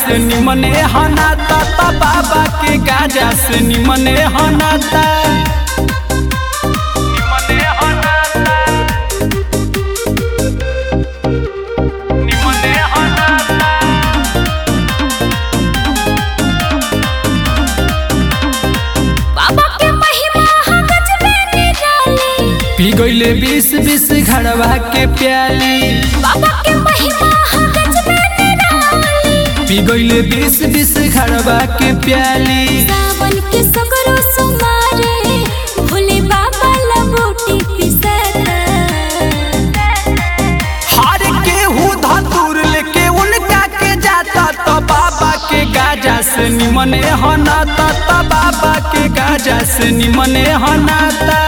से निमने हनाता ता बाबा के गाजा से निमने हनाता निमने हनाता निमने हनाता बाबा के महिमा हा गजबे निराली पी गईले बीस बीस घड़वा के प्याली बाबा के महिमा हा गजबे निराली पी गईले बीस बीस घड़वा के प्याली सावन के सगरो सुमारे भोले बाबा लबोटी पिसता हार के हूँ धतूर लेके उनका के जाता तो बाबा के गाजा से निमने हनाता तो बाबा के गाजा से निमने हनाता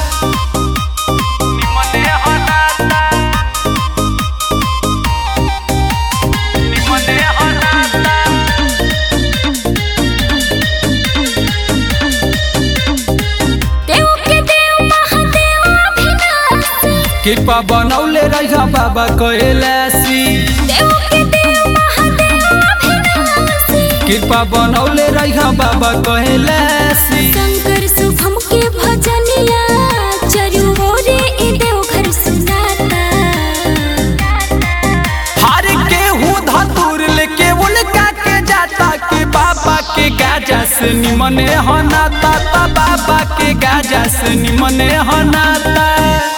निमने हनाता निमने हनाता देव के देव महादेव अभिनाशी कृपा बनौले रह बाबा कैलासी देव के देव महादेव अभिनाशी कृपा बनौले रह बाबा कैलासी शंकर शुभम के भजनिया चरु ओरे ए देव घर सुनाता हार के हूँ धतूर लेके उनका के जाता के बाबा के गाजा से निमने हनाता ता बाबा के गाजा से निमने हनाता